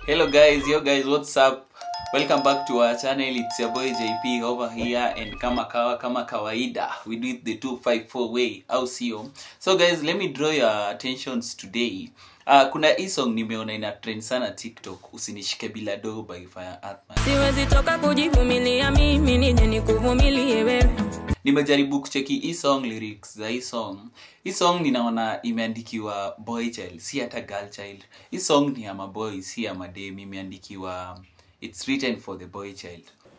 Hello guys, yo guys, what's up? Welcome back to our channel. It's your boy JP over here and kama kawa kama kawaida, we do it the 254 way, au sio? So guys, let me draw your attentions today. Uh, kuna hii song nimeona ina trend sana TikTok, usinishike bila do by Fire Atman. siwezi toka kujivumilia mimi nije nikuvumilie wewe nimejaribu kucheki hii song lyrics za hii song hii song ninaona imeandikiwa boy child si hata girl child hii song ni ya maboy si ya madem imeandikiwa it's written for the boy child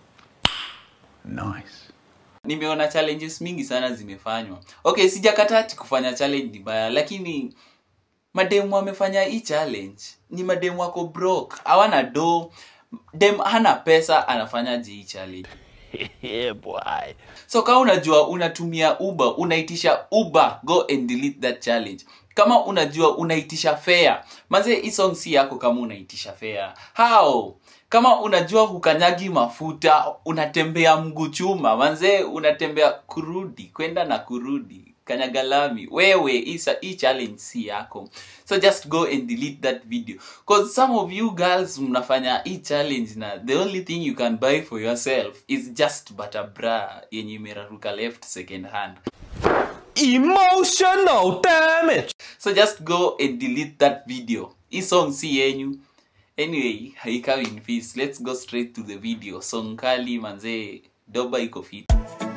Nice. nimeona challenges mingi sana zimefanywa okay sijakataa ati kufanya challenge ni baya lakini mademu wamefanya hii challenge ni mademu wako broke hawana do dem hana pesa anafanyaje hii challenge yeah, boy. so kama unajua unatumia uber unaitisha uber go and delete that challenge kama unajua unaitisha fare manze hii song si yako kama unaitisha fare how kama unajua hukanyagi mafuta unatembea mguu chuma manze unatembea kurudi kwenda na kurudi kanyagalami wewe hii sa- hii challenge si yako so just go and delete that video cause some of you girls mnafanya hii challenge na the only thing you can buy for yourself is just but a bra yenye imeraruka left second hand Emotional damage. so just go and delete that video hii song si yenyu anyway haikawi in peace let's go straight to the video song kali manzee doba iko fit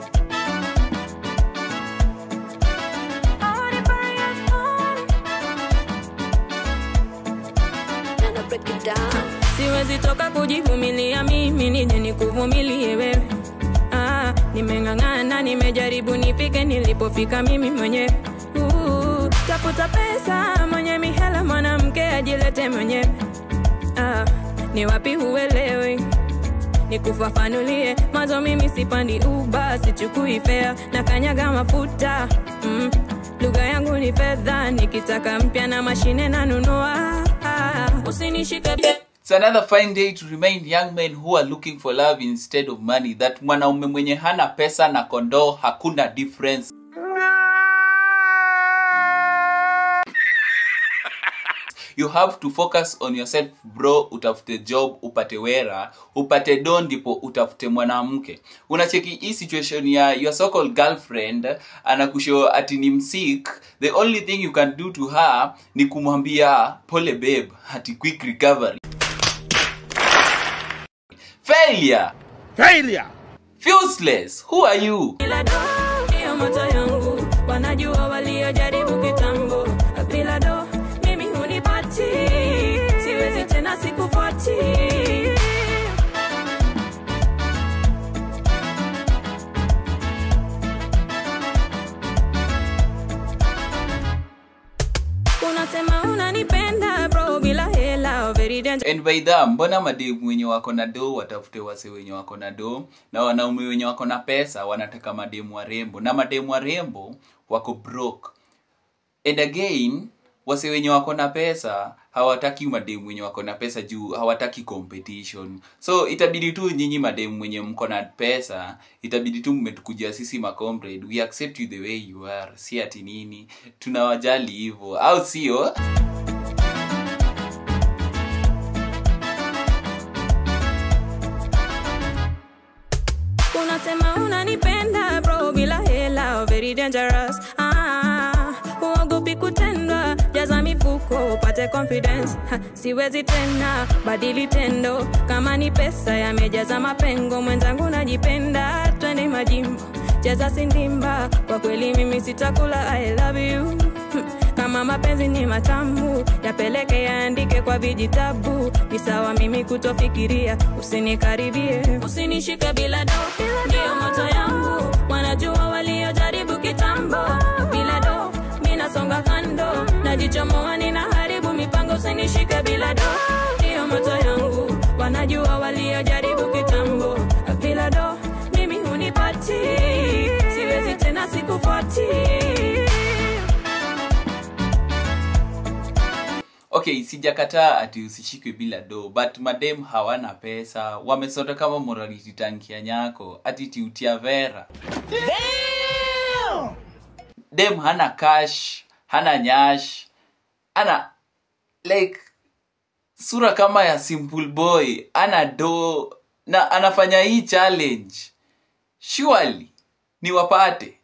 siwezi toka kujivumilia mimi nije nikuvumilie wewe ah, nimeng'ang'ana nimejaribu nifike nilipofika mimi mwenyewe uh, tafuta pesa mwenye mihela mwanamke ajilete mwenyewe ah, ni wapi huelewi nikufafanulie mazo mimi sipandi uba sichukui fea na kanyaga mafuta mm. lugha yangu ni fedha nikitaka mpya na mashine nanunua ah, usinishike It's another fine day to remind young men who are looking for love instead of money that mwanaume mwenye hana pesa na kondoo hakuna difference. You have to focus on yourself bro, utafute job, upate wera, upate do ndipo utafute mwanamke. Unacheki hii situation ya your so called girlfriend anakushow ati ni msik, the only thing you can do to her ni kumwambia pole babe, ati quick recovery. Failure. Failure. Useless. Who are you? bila do ndiyo moto yangu wanajua waliojaribu kitambo bila do mimi hunipati siwezi tena sikufuati unasema unanipenda bro bila hela very dangerous. and by that mbona mademu wenye wako na do watafute wase wenye wako na do na wanaume wenye wako na pesa wanataka mademu warembo na mademu warembo wako broke and again wase wenye wako na pesa hawataki mademu wenye wako na pesa juu hawataki competition so itabidi tu nyinyi mademu wenye mko na pesa itabidi tu mmetukujia sisi macomrade we accept you the way you are si ati nini tunawajali hivyo au sio unasema unanipenda bro bila hela very dangerous ah, huogopi kutendwa jaza mifuko upate confidence ha, siwezi tena badili tendo kama ni pesa yamejaza mapengo mwenzangu najipenda twende majimbo cheza sindimba kwa kweli mimi sitakula i love you Hmm, kama mapenzi ni matamu yapeleke yaandike kwa vijitabu ni sawa mimi kutofikiria usinikaribie usinishike bila do ndiyo moto yangu wanajua waliojaribu kitambo bila do minasonga kando najichomoa ninaharibu mipango usinishike bila do ndiyo moto yangu wanajua waliojaribu kitambo bila do mimi hunipati siwezi tena sikufuati okay sijakataa ati usishikwe bila do but madem hawana pesa wamesota kama morality tanki ya nyako ati tiutia vera dem hana cash hana nyash ana like sura kama ya simple boy ana do na anafanya hii challenge surely ni wapate